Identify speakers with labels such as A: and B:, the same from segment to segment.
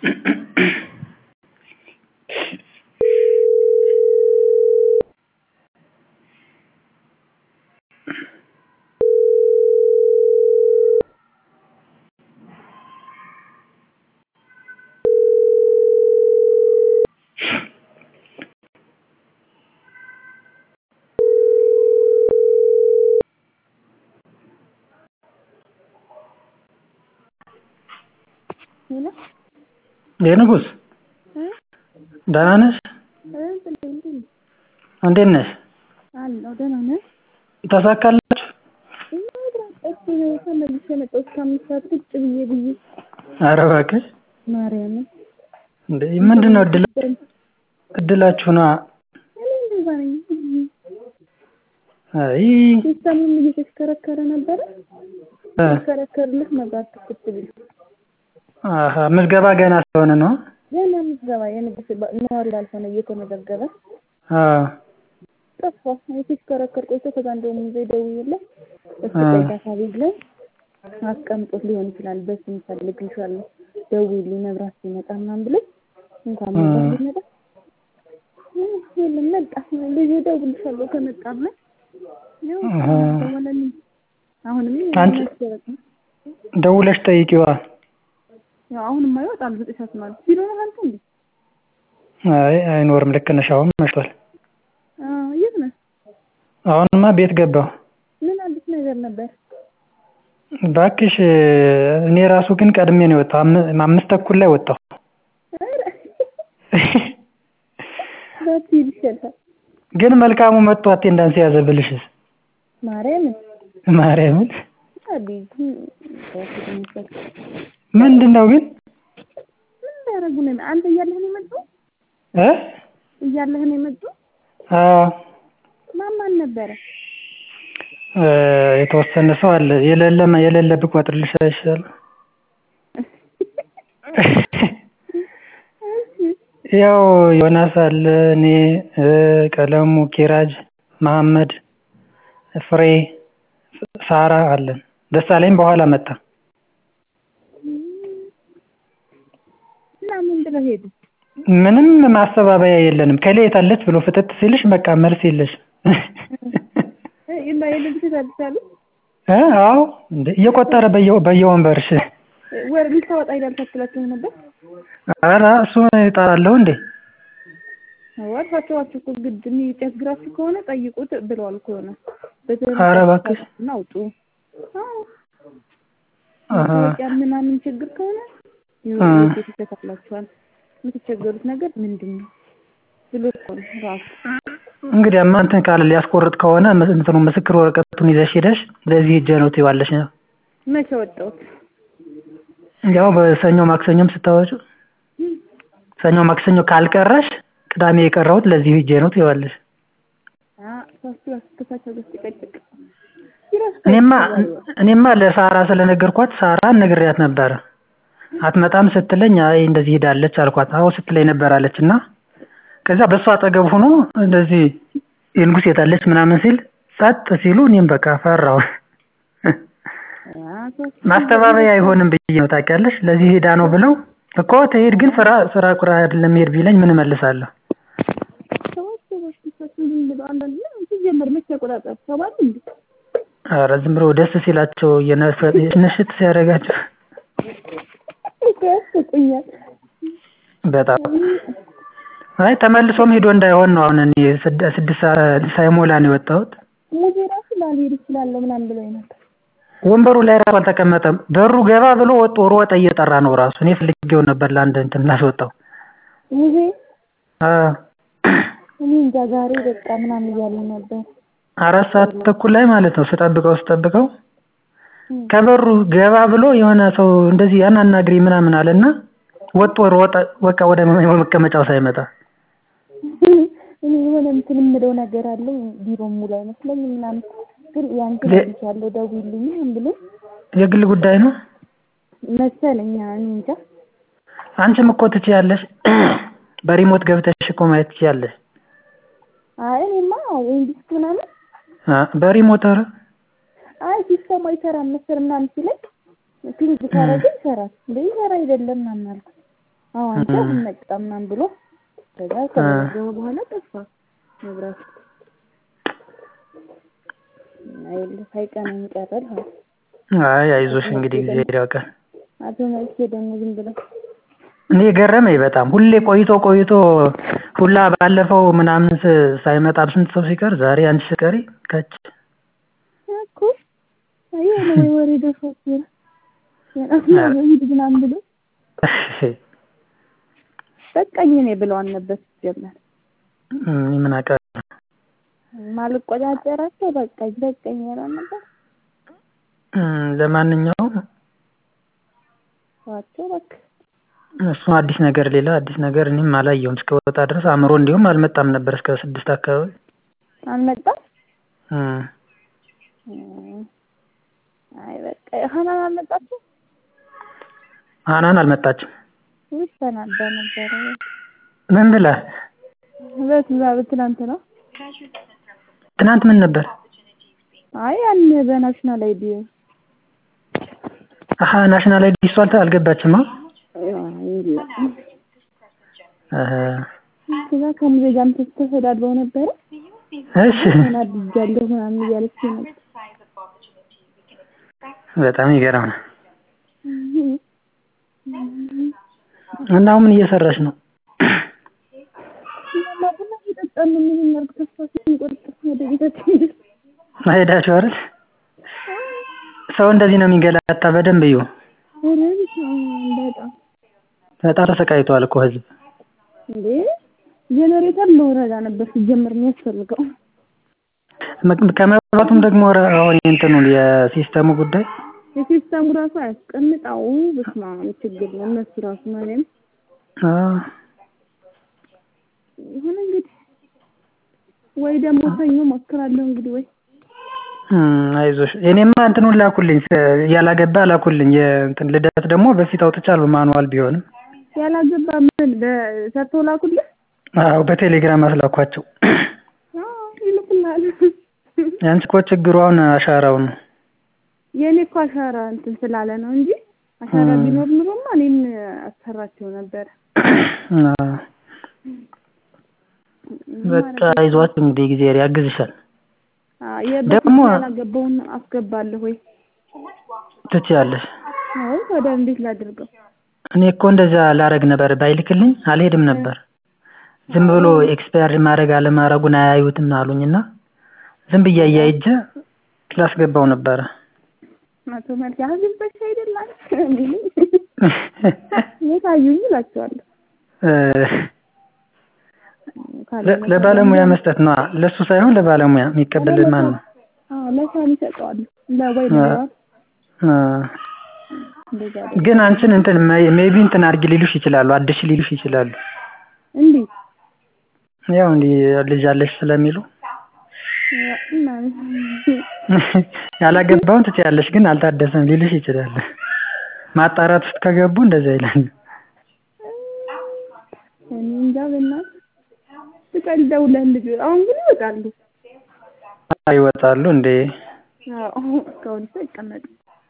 A: የንጉስ ደህና ነሽ? እንዴት ነሽ?
B: አለሁ ደህና ነህ?
A: ተሳካላችሁ?
B: ተመልሼ መጣሁ እስከ አምስት ሰዓት ቁጭ ብዬ ብዬ
A: ኧረ እባክሽ
B: ማርያምን
A: እንዴ ምንድን ነው እድላ እድላችሁ ነዋ።
B: እኔ እንደዛ ነኝ።
A: አይ
B: ሲስተሙም እየተሽከረከረ ነበረ
A: እ
B: ሲሽከረከርልህ መብራት ክፍት ቢል
A: አሀ ምዝገባ ገና ስለሆነ ነው?
B: ገና ምዝገባ የንጉስ ነዋሪ ላልሆነ እየተመዘገበ
A: አዎ
B: ጠፋ። ሲሽከረከር ቆይቶ ከዛ እንደውም ይዘው ደውዬለት እስኪ ቆይ ዳታቤዝ ላይ አስቀምጦት ሊሆን ይችላል በስም እፈልግልሻለሁ ደውዪልኝ መብራት ሲመጣ ምናምን ብሎኝ እንኳን መብራት ቢመጣ የለም መጣ ልጄ እደውልልሻለሁ ከመጣ ብሎኝ ያው ደወለልኝ። አሁንም
A: አንቺ
B: ያስገረጥ ነው።
A: ደውለሽ ጠይቂዋ።
B: ያው አሁንም አይወጣም ዘጠኝ ሰዓት ማለት ቢሮ ነህ አንተ እንዴ?
A: አይ አይኖርም ልክ ነሽ አሁን መሽቷል።
B: አዎ የት ነህ?
A: አሁንማ ቤት ገባሁ።
B: ምን አዲስ ነገር ነበር?
A: እባክሽ እኔ ራሱ ግን ቀድሜ ነው የወጣሁ አም- አምስት ተኩል ላይ ወጣሁ።
B: ኧረ ባትሄድ ይሻልሃል።
A: ግን መልካሙ መጥቶ አቴንዳንስ የያዘ ብልሽስ
B: ማርያምን
A: ማርያምን
B: አቤት
A: ምንድን ነው ግን
B: ምን እንዳያደርጉ ነው? አንተ እያለህ ነው የመጡ
A: እ
B: እያለህ ነው የመጡ
A: አዎ
B: ማን ማን ነበረ?
A: እ የተወሰነ ሰው አለ የሌለ የሌለ ብቆጥርልሽ አይሻልም? ያው ዮናስ አለ እኔ እ ቀለሙ ኪራጅ መሀመድ ፍሬ ሳራ አለን ደሳለኝ በኋላ መጣ
B: እና ምን ብለው ሄዱ?
A: ምንም ማስተባበያ የለንም ከሌ የት አለች ብሎ ፍጥጥ ሲልሽ በቃ መልስ የለሽም
B: እና የልብስ ታድሳሉ
A: እ አዎ እንዴ እየቆጠረ በየ በየወንበርሽ
B: ወር ልታወጣ ሄዳል ታክላችሁ ነበር?
A: ኧረ እሱ እጠራለሁ እንዴ
B: አልፋቸዋችሁ እኮ ግድ የሚያስግራችሁ ከሆነ ጠይቁት ብለዋል እኮ የሆነ
A: ኧረ እባክሽ
B: እና አውጡ። አዎ
A: አሀ
B: ማስታወቂያ ምናምን ችግር ከሆነ
A: እ
B: ቤት ይስተካክላችኋል። የምትቸገሩት ነገር ምንድን ነው ብሎ እኮ ነው ራሱ።
A: እንግዲያማ እንትን ካለ ሊያስቆርጥ ከሆነ እንትኑ ምስክር ወረቀቱን ይዘሽ ሄደሽ ለዚህ ሂጄ ነው ትይዋለሽ ነው
B: መቼ ወጣሁት?
A: ያው በሰኞ ማክሰኞም ስታወጪው ሰኞ ማክሰኞ ካልቀረሽ ቅዳሜ የቀረሁት ለዚህ ሂጄ ነው ትይዋለሽ
B: ሳስቱ አስተሳሰብ ውስጥ ይቀጭቅ
A: እኔማ እኔማ ለሳራ ስለነገርኳት ሳራን ነግሬያት ነበረ አትመጣም ስትለኝ አይ እንደዚህ ሄዳለች አልኳት አዎ ስትለኝ ነበር አለች እና ከዛ በእሷ አጠገብ ሆኖ እንደዚህ የንጉስ የታለች ምናምን ሲል ጸጥ ሲሉ እኔም በቃ ፈራሁ ማስተባበያ አይሆንም ብዬ ነው ታውቂያለሽ ለዚህ ሄዳ ነው ብለው እኮ ትሄድ ግን ስራ ስራ ቁራ አይደለም መሄድ ቢለኝ ምን እመልሳለሁ
B: ሲጀመር መቼ ተቆጣጠር ተባሉ እንዴ?
A: ኧረ ዝም ብሎ ደስ ሲላቸው ንሽት ሲያደርጋቸው
B: እኮ ያስቁኛል።
A: በጣም አይ ተመልሶም ሄዶ እንዳይሆን ነው አሁን እኔ ስድ- ስድስት ሰዓት ሳይሞላ ነው የወጣሁት
B: ሙዜ ራሱ ላልሄድ እችላለሁ ምናምን ብሎኝ ነበር።
A: ወንበሩ ላይ ራሱ አልተቀመጠም በሩ ገባ ብሎ ወጦ ሮጠ እየጠራ ነው ራሱ እኔ ፈልጌው ነበር ለአንድ እንትን ላስወጣው
B: ሙዜ
A: አዎ
B: እኔ እንጃ ዛሬ በቃ ምናምን እያለ ነበር።
A: አራት ሰዓት ተኩል ላይ ማለት ነው ስጠብቀው ስጠብቀው ከበሩ ገባ ብሎ የሆነ ሰው እንደዚህ ያን አናግሪ ምናምን አለና ወጦ ሮጠ በቃ ወደ መቀመጫው ሳይመጣ
B: እኔ የሆነ እንትን የምለው ነገር አለኝ ቢሮ ሙሉ አይመስለኝም ምናምን ግን ያንተ
A: ለ-
B: ያለው ደውዪልኝ ምናምን ብሎ
A: የግል ጉዳይ ነው
B: መሰለኝ እኔ እንጃ
A: አንቺም እኮ ትችያለሽ በሪሞት ገብተሽ እኮ ማየት ትችያለሽ
B: አይ እኔማ ይሄን ዲስክ ምናምን
A: አ በሪሞት ኧረ
B: አይ ሲስተሙ አይሰራም መሰል ምናምን ሲለኝ ክሊክ ካረገ ይሰራል እንደ ይሰራ አይደለም ምናምን አልኩት አዎ አንተ አልመጣም ምናምን ብሎ ከዛ ከነገሩ በኋላ ጠፋ መብራት አይል ሳይቀነኝ ቀረል
A: አይ አይዞሽ እንግዲህ እግዚአብሔር ያውቃል።
B: አቶ መልኬ ደግሞ ዝም ብለው
A: እኔ ገረመኝ በጣም ሁሌ ቆይቶ ቆይቶ ሁላ ባለፈው ምናምን ሳይመጣ ስንት ሰው ሲቀር ዛሬ አንቺ ስቀሪ ከች
B: እኮ የሆነ ወይ ወሬ ደርሶት ይሆናል ሂድ ምናምን ብሎ በቃኝ እኔ ብለዋል ነበር ሲጀመር
A: ምን አውቃለሁ
B: ማልቆጫጨራቸው በቃኝ በቃኝ ያለው ነበር።
A: ለማንኛውም
B: ዋቸው በቃ
A: እሱ አዲስ ነገር ሌላ አዲስ ነገር እኔም አላየሁም እስከወጣ ድረስ አእምሮ እንዲሁም አልመጣም ነበር እስከ ስድስት አካባቢ
B: አልመጣም።
A: እም
B: አይ በቃ ሀናን አልመጣችም።
A: ሀናን አልመጣችም።
B: ውይ ተናዳ ነበረ።
A: ምን ብላ?
B: በትዛ በትናንት ነው
A: ትናንት ምን ነበር?
B: አይ ያን በናሽናል አይዲ
A: አሀ ናሽናል አይዲ እሷ አልተ አልገባችም።
B: የለም
A: አሀ
B: ከዛ ከሙዜ ጋርም ተሰዳድበው ነበረ።
A: እሺ
B: ተናድጃለሁ ምናምን እያለች ነበር።
A: በጣም ይገርም ነው። እና አሁን ምን እየሰራሽ ነው?
B: እኛማ ቡና እየጠጣን ነው። ምን እናድርግ? ተስፋ ስንቆርጥ ወደ ቤታችን
A: ሄዳችሁ አይደል? ሰው እንደዚህ ነው የሚንገላታ። በደንብ እዩ።
B: ኧረ በስመ አብ በጣም
A: በጣም ተሰቃይቷል እኮ ህዝብ።
B: እንዴ ጄኔሬተር ለወረዳ ነበር ሲጀመር የሚያስፈልገው።
A: ከመብራቱም ደግሞ አሁን እንትኑ የሲስተሙ ጉዳይ
B: የሲስተሙ ራሱ አያስቀምጣው። በስመ አብ ችግር ነው እነሱ ራሱ ማለት ይሁን እንግዲህ ወይ ደግሞ ሰኞ ሞክራለሁ እንግዲህ ወይ
A: አይዞሽ እኔማ እንትኑን ላኩልኝ ያላገባ ላኩልኝ የእንትን ልደት ደግሞ በፊት አውጥቻለሁ ማኑዋል ቢሆንም
B: ያላገባ ምን ሰርተው ላኩልህ?
A: አዎ በቴሌግራም አስላኳቸው።
B: ይልኩልሃል።
A: ያንቺ እኮ ችግሩ አሁን አሻራው ነው።
B: የእኔ እኮ አሻራ እንትን ስላለ ነው እንጂ አሻራ ቢኖር ኑሮማ እኔም አሰራቸው ነበር።
A: በቃ አይዟችሁ እንግዲህ እግዚአብሔር ያግዝሻል።
B: ደግሞ ያላገባውን አስገባለሁ ወይ
A: ትችያለሽ።
B: አዎ ታዲያ እንዴት ላድርገው?
A: እኔ እኮ እንደዛ ላረግ ነበር ባይልክልኝ አልሄድም ነበር። ዝም ብሎ ኤክስፓየር ማድረግ አለማድረጉን አያዩትም አሉኝና ዝም ብዬ አያይጄ ላስገባው ነበረ።
B: አቶ መልክ አግብተሽ አይደል የት አዩኝ እላቸዋለሁ።
A: ለባለሙያ መስጠት ነው። ለሱ ሳይሆን ለባለሙያ የሚቀበል ማን ነው?
B: አዎ ለሳሚ እሰጠዋለሁ። ለወይ ለዋል
A: ግን አንቺን እንትን ሜቢ እንትን አድርጊ ሊሉሽ ይችላሉ፣ አድሽ ሊሉሽ ይችላሉ።
B: እንዴት?
A: ያው እንዲህ ልጅ አለሽ ስለሚሉ ያላገባውን ትችያለሽ፣ ግን አልታደሰም ሊሉሽ ይችላሉ። ማጣራት ውስጥ ከገቡ እንደዛ ይላል።
B: እኔ እንጃ በእናትህ ትቀልደው ለልጅ አሁን ግን ይወጣሉ።
A: ይወጣሉ እንዴ?
B: አዎ እስካሁን እኮ አይቀመጡም።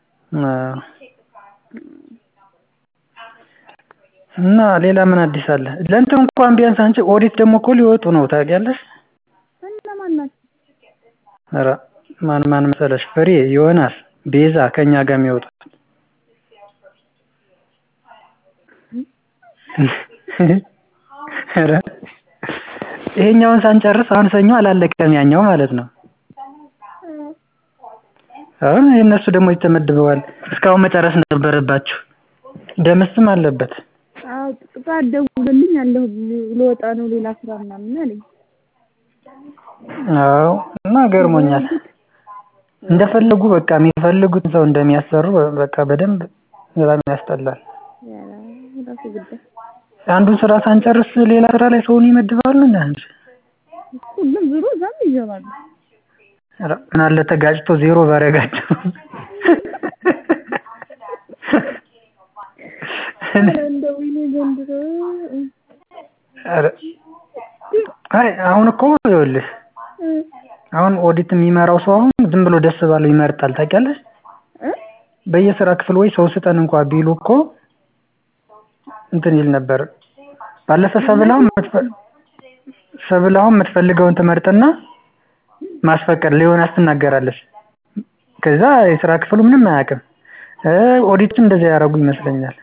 A: እና ሌላ ምን አዲስ አለ? ለእንትን እንኳን ቢያንስ አንቺ ኦዲት ደግሞ እኮ ሊወጡ ነው ታውቂያለሽ?
B: እነማን ናቸው?
A: ኧረ ማን ማን መሰለሽ? ፍሬ፣ ዮናስ፣ ቤዛ ከኛ ጋር የሚወጡት ኧረ ይሄኛውን ሳንጨርስ አሁን ሰኞ አላለቀም ያኛው ማለት ነው። አሁን የእነሱ ደግሞ ተመድበዋል። እስካሁን መጨረስ ነበረባችሁ። ደምስም አለበት።
B: አዎ ጥቃት ደውሎልኝ አለሁ ልወጣ ነው ሌላ ስራ ምናምን አለኝ።
A: አዎ እና ገርሞኛል። እንደፈለጉ በቃ የሚፈልጉት ሰው እንደሚያሰሩ በቃ በደንብ በጣም ያስጠላል።
B: ራሱ ጉዳይ
A: አንዱን ስራ ሳንጨርስ ሌላ ስራ ላይ ሰውን ይመድባሉ እንዴ አንቺ?
B: ሁሉም ዞሮ እዛም ይገባሉ።
A: ኧረ ምን አለ ተጋጭቶ ዜሮ ባረጋቸው።
B: እንደው ይኔ ዘንድሮ
A: ኧረ አይ አሁን እኮ ይኸውልሽ አሁን ኦዲት የሚመራው ሰው አሁን ዝም ብሎ ደስ ባለው ይመርጣል ታውቂያለሽ? በየስራ ክፍል ወይ ሰው ስጠን እንኳን ቢሉ እኮ እንትን ይል ነበር። ባለፈ ሰብላውን ሰብላውን የምትፈልገውን ትመርጥና ማስፈቀድ ሊሆናስ ትናገራለች። ከዛ የስራ ክፍሉ ምንም አያውቅም። ኦዲትም እንደዚያ ያደረጉ ይመስለኛል።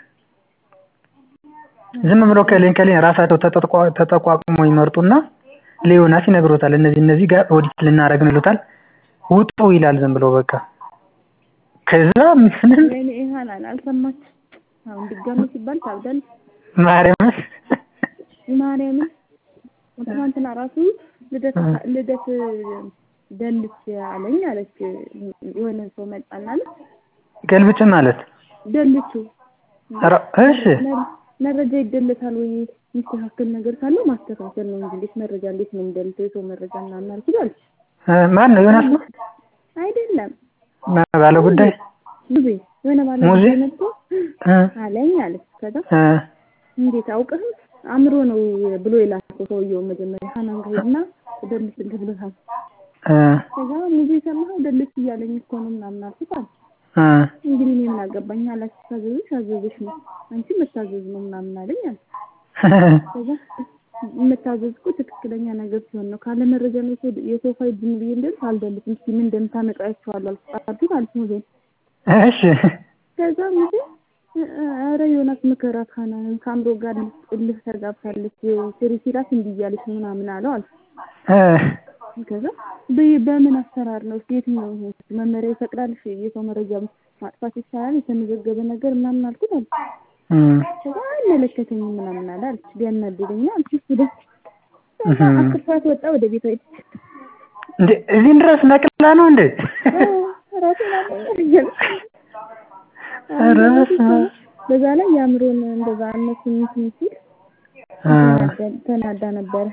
A: ዝም ብሎ ከሌን ከሌን ራሳቸው ተጠቋቁሞ ይመርጡና ለዮናስ ይነግሮታል። እነዚህ እነዚህ ጋር ኦዲት ልናደርግ ነው ይሉታል። ውጡ ይላል ዝም ብሎ በቃ። ከዛ ምንም
B: ወይኔ ይሃናል አልሰማች። አሁን ድጋሚ ሲባል ታብዳለች።
A: ማርያምን
B: ማርያምን ትናንትና ራሱ ልደት ልደት ደልች አለኝ አለች። የሆነ ሰው መጣና አለች
A: ገልብጭ ማለት
B: ደልቹ
A: ኧረ እሺ
B: መረጃ ይደለታል ወይ የሚስተካከል ነገር ካለው ማስተካከል ነው እንጂ እንዴት መረጃ እንዴት ነው የሚደልተው የሰው መረጃ ምናምን አልኩት አለች።
A: ማን ነው ዮናስ ነው
B: አይደለም
A: ባለ ጉዳይ
B: ሙዜ የሆነ ባለ
A: ሙዜ?
B: ጉዳይ መጥቶ አለኝ አለች። ከዛ እንዴት አውቅህም አእምሮ ነው ብሎ የላከው ሰውየው መጀመሪያ ሀናን ጋር ሄድና ደልስ ብሎታል። ከዛ ሙዜ ሰማኸው ደልስ እያለኝ እኮ ነው ምናምን አልኩት አለ። እንግዲህ እኔ ምን አገባኝ አላችሁ ታዘዝሽ አዘዝሽ ነው አንቺ መታዘዝ ነው ምናምን አለኝ አለ። ከዛ መታዘዝ እኮ ትክክለኛ ነገር ሲሆን ነው ካለ መረጃ ነው የሰው- የሰው ፋይል ዝም ብዬ እንደልስ አልደልስም እስኪ ምን እንደምታመጣ አይቼዋለሁ አልኩት አለች ሙዜ።
A: እሺ
B: ከዛ ሙዜ ኧረ ዮናስ ምከራት ሀናንን ከአእምሮ ጋር ልፍ ተጋብታለች ስሪ ሲላት እንዲህ እያለች ነው ምናምን አለው አለ። ከዛ በ- በምን አሰራር ነው እስኪ የትኛው ይሄ መመሪያ ይፈቅዳል እሺ የሰው መረጃ ማጥፋት ይቻላል የተመዘገበ ነገር ምናምን አልኩት አለ። ከዛ አይመለከተኝም ምናምን አለ አለች። ቢያናድደኝ አልኩ እሱ ደስ ከዛ አስር ሰዓት ወጣ ወደ ቤቷ ሄደች።
A: እንዴ እዚህን ድረስ ነቅላ ነው እንዴ?
B: ራሴን አመመኝ።
A: ኧረ በስመ አብ።
B: በዛ ላይ የአእምሮን እንደዛ እነሱ እንትን ሲል
A: አ
B: ተናዳ- ተናዳ ነበረ።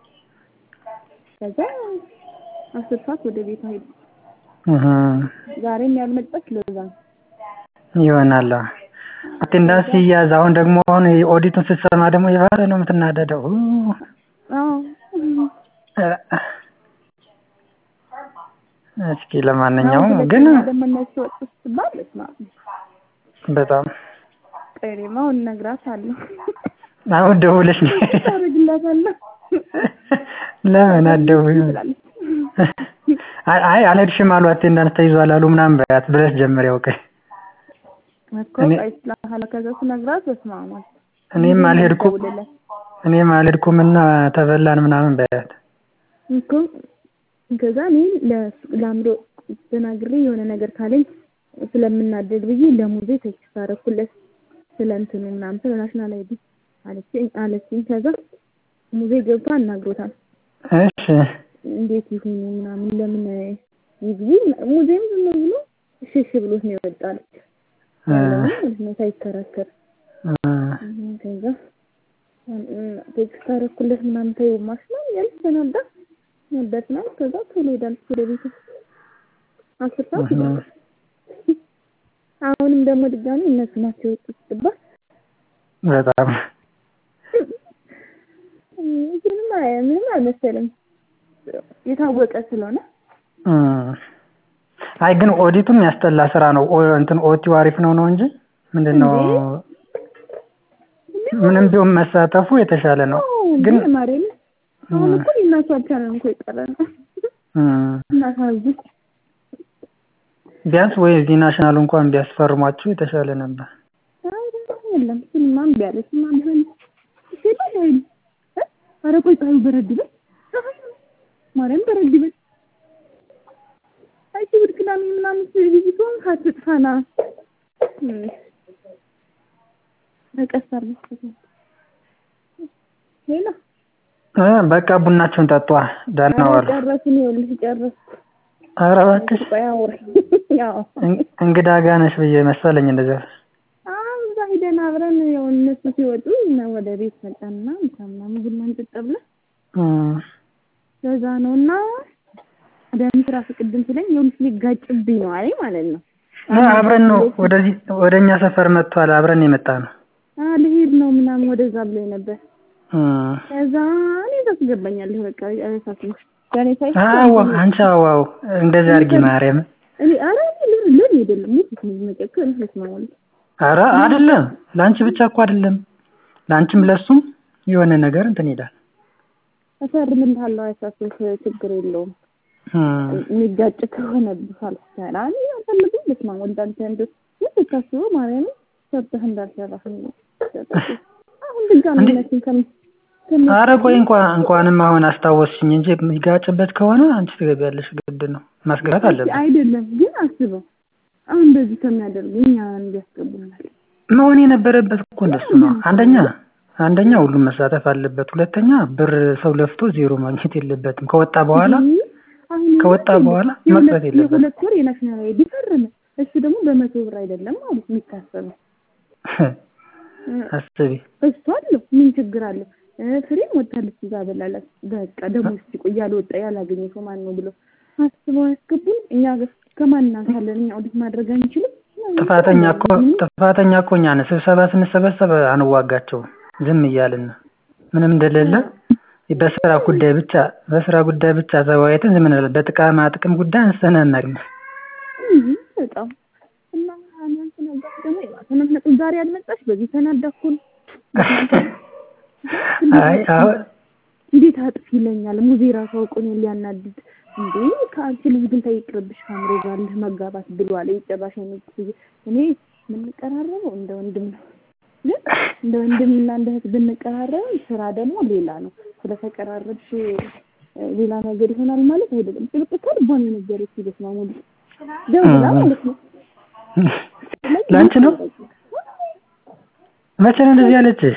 B: ከዛ አስር ሰዓት ወደ ቤቷ ሄደች።
A: እህ
B: ዛሬም ያልመጣች ለዛ ነው።
A: ይሆናል። አቴንዳንስ ሲያዝ አሁን ደግሞ አሁን ኦዲቱን ስትሰማ ደግሞ የባሰ ነው የምትናደደው።
B: አዎ
A: እስኪ ለማንኛውም
B: አሁን
A: ግን
B: ሁለተኛ ደግሞ እነሱ ወጡ ስትባል በስመ አብ
A: በጣም
B: ቆይ እኔማ አሁን እነግራታለሁ።
A: አሁን ደውለሽ ነው
B: ታደርግላታለህ
A: ለምን አትደውይም?
B: ትላለች።
A: አይ አይ አልሄድሽም አሉ አቴንዳንስ ተይዟል አሉ ምናምን በያት ብለሽ ጀምሪ ያውቀኝ
B: እኮ
A: እኔ-
B: ቆይ ስለኋላ ከዛ ስነግራት በስመ አብ አልኩ።
A: እኔም አልሄድኩም
B: ደውልለት
A: እኔም አልሄድኩምና ተበላን ምናምን በያት
B: እኮ ከዛ እኔ ለሱ- ለአእምሮ ተናግሬ የሆነ ነገር ካለኝ ስለምናደድ ብዬ ለሙዜ ቴክስት አደረኩለት ስለ እንትኑ ምናምን ስለ ናሽናል አይዲ አለችኝ አለችኝ። ከዛ ሙዜ ገብቶ አናግሮታል።
A: እሺ
B: እንዴት ይሁኑ ምናምን ለምን ይግቡ ሙዚየም ዝም ብሎ እሺ እሺ ብሎት ነው የወጣለች ያለውን ማለት ነው ሳይከራከር
A: እ
B: ከዛ ቴክስት አደረኩለት ምናምን ተይው ማሽናል ያለች ተናዳ ነበር ነው ከዛ ቶሎ ሄዳለች ወደ ቤቷ አስር ሰዓት
A: እህ
B: ይሆናል። አሁንም ደግሞ ድጋሚ እነሱ ናቸው የወጡት ስትባል
A: በጣም
B: ምንም አይ- ምንም አልመሰለም የታወቀ ስለሆነ
A: እ አይ ግን ኦዲቱም ያስጠላ ስራ ነው። ኦ እንትን ኦቲው አሪፍ ነው ነው እንጂ ምንድነው ምንም ቢሆን መሳተፉ የተሻለ ነው። ግን
B: ግን ማርያም አሁን እኮ ሊናቸው አልቻለም እኮ የቀረ ነው
A: እ
B: እናሳዝን
A: ቢያንስ ወይ እዚህ ናሽናል እንኳን ቢያስፈርሟችሁ የተሻለ ነበር።
B: የለም እሱንማ እምቢ አለች እና ቢሆን ይችላል ወይ ኧረ ቆይ ፀሐዩ በረድ ይበል ማርያም በረድ ይበል አይ እሑድ ቅዳሜ ምናምን ቪዚቶን ካትጥፋና በቀስ አድርገሽ ሌላ
A: እ በቃ ቡናችሁን ጠጧ። ደህና ዋሉ።
B: ጨረስን ይኸውልሽ ጨረስኩ
A: ኧረ እባክሽ
B: ቆይ አውሪ ያው
A: እን- እንግዳ ጋር ነሽ ብዬ መሰለኝ እንደዚያ።
B: አሁን እዛ ሂደን አብረን ያው እነሱ ሲወጡ እና ወደ ቤት መጣንና ምሳ ምናምን ቡና እንጠጣ ብለን
A: እ
B: ለዛ ነው እና ደም ስራ ቅድም ስለኝ ይኸውልሽ ሊጋጭብኝ ነው አለኝ ማለት ነው።
A: እ አብረን ነው ወደዚህ ወደኛ ሰፈር መጥቷል። አብረን የመጣ ነው።
B: አ ልሄድ ነው ምናምን ወደዛ ብሎኝ ነበር።
A: እ
B: ከዛ እኔ ታስገባኛለህ በቃ አይሳትም ያኔ ሳይ
A: አዎ አንቺ አዋው እንደዚህ አድርጊ ማርያም።
B: እኔ ኧረ እኔ ለምን ለምን አይደለም ሙት ነው መጨከን ለስማማል
A: ኧረ አይደለም ለአንቺ ብቻ እኮ አይደለም ለአንቺም ለሱም የሆነ ነገር እንትን ይላል።
B: እፈርምልሃለሁ አይሳስብህ፣ ችግር የለውም። የሚጋጭ ከሆነ ሳልሰራ እኔ አልፈልግም። በስመ አብ ወልድ አንተ እንደ ስታስበው ማርያምን ሰርተህ እንዳልሰራህ አሁን ድጋሚ እውነትን ከም
A: ኧረ ቆይ እንኳን እንኳንም አሁን አስታወስሽኝ እንጂ የሚጋጭበት ከሆነ አንቺ ትገቢያለሽ። ግድ ነው ማስገባት አለበት።
B: አይደለም ግን አስበው አሁን እንደዚህ ከሚያደርጉ እኛ እንዲያስገቡናል
A: መሆን የነበረበት እኮ እንደሱ ነው። አንደኛ አንደኛ ሁሉም መሳተፍ አለበት። ሁለተኛ ብር ሰው ለፍቶ ዜሮ ማግኘት የለበትም። ከወጣ በኋላ ከወጣ በኋላ መቅረት የለበትም።
B: የሁለት ወር የናሽናል አይዲ ፈረመ። እሱ ደግሞ በመቶ ብር አይደለም ማለት የሚታሰበው።
A: አስቢ
B: እሱ አለው ምን ችግር አለው? ፍሬም ወታለች እዛ በላላት በቃ ደግሞ ሲቆይ ያልወጣ ያላገኘ ሰው ማን ነው ብሎ አስበው ያስገቡን። እኛ ከማን እናንሳለን? እኛ ኦዲት ማድረግ አንችልም።
A: ጥፋተኛ እኮ ጥፋተኛ እኮ እኛ ነን። ስብሰባ ስንሰበሰብ አንዋጋቸውም ዝም እያልን ነው። ምንም እንደሌለ በስራ ጉዳይ ብቻ በስራ ጉዳይ ብቻ ተወያይተን ዝም እንላለን። በጥቅማ ጥቅም ጉዳይ አንስተን አናውቅም።
B: በጣም እና አንተ ነገር ደግሞ ተነጥነጥ ዛሬ አልመጣሽ በዚህ ተናዳኩን።
A: አይ አሁን
B: እንዴት አጥፍ ይለኛል። ሙዜ ራሱ አውቆ እኔን ሊያናድድ እንዴ ከአንቺ ልጅ ግን ተይቅርብሽ ከአምሮ ጋር ልህ መጋባት ብሏል። የጨራሽ አይነት እኔ የምንቀራረበው እንደ ወንድም ነው። ግን እንደ ወንድምና እንደ እህት ብንቀራረብ ስራ ደግሞ ሌላ ነው። ስለተቀራረብሽ ሌላ ነገር ይሆናል ማለት አይደለም። ጥብቅ ከልቧን የነገረች በስመ አብ ወልድ ደውላ ማለት ነው።
A: ለአንቺ ነው መቼ ነው እንደዚህ ያለችሽ?